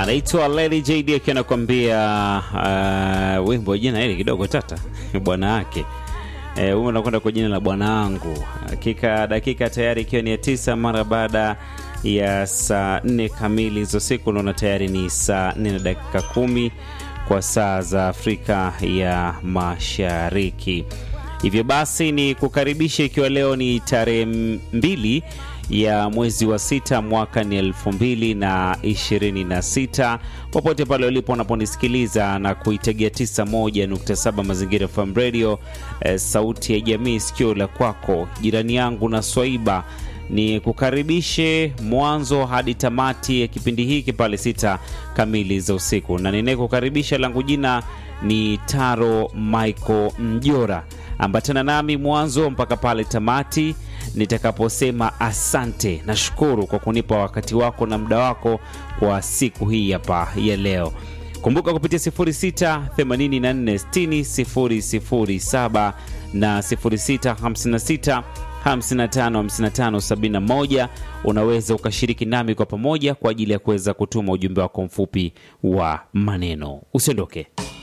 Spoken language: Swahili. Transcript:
anaitwa Lady JD akiwa anakuambia uh, wimbo jina hili kidogo tata bwana wake eh, huyu anakwenda kwa jina la bwana wangu. Hakika dakika tayari ikiwa ni ya tisa mara baada ya saa nne kamili za siku, naona tayari ni saa nne na dakika kumi kwa saa za Afrika ya Mashariki. Hivyo basi ni kukaribisha, ikiwa leo ni tarehe mbili ya mwezi wa sita mwaka ni elfu mbili na ishirini na sita popote pale ulipo unaponisikiliza na kuitegea 91.7 Mazingira FM Radio eh, sauti ya jamii, sikio la kwako, jirani yangu na Swaiba ni kukaribishe mwanzo hadi tamati ya kipindi hiki pale sita kamili za usiku, na ninayekukaribisha langu jina ni Taro Michael Mjora. Ambatana nami mwanzo mpaka pale tamati nitakaposema asante. Nashukuru kwa kunipa wakati wako na muda wako kwa siku hii hapa ya leo. Kumbuka kupitia 0684600007 na 0656 555571 unaweza ukashiriki nami kwa pamoja kwa ajili ya kuweza kutuma ujumbe wako mfupi wa maneno. Usiondoke.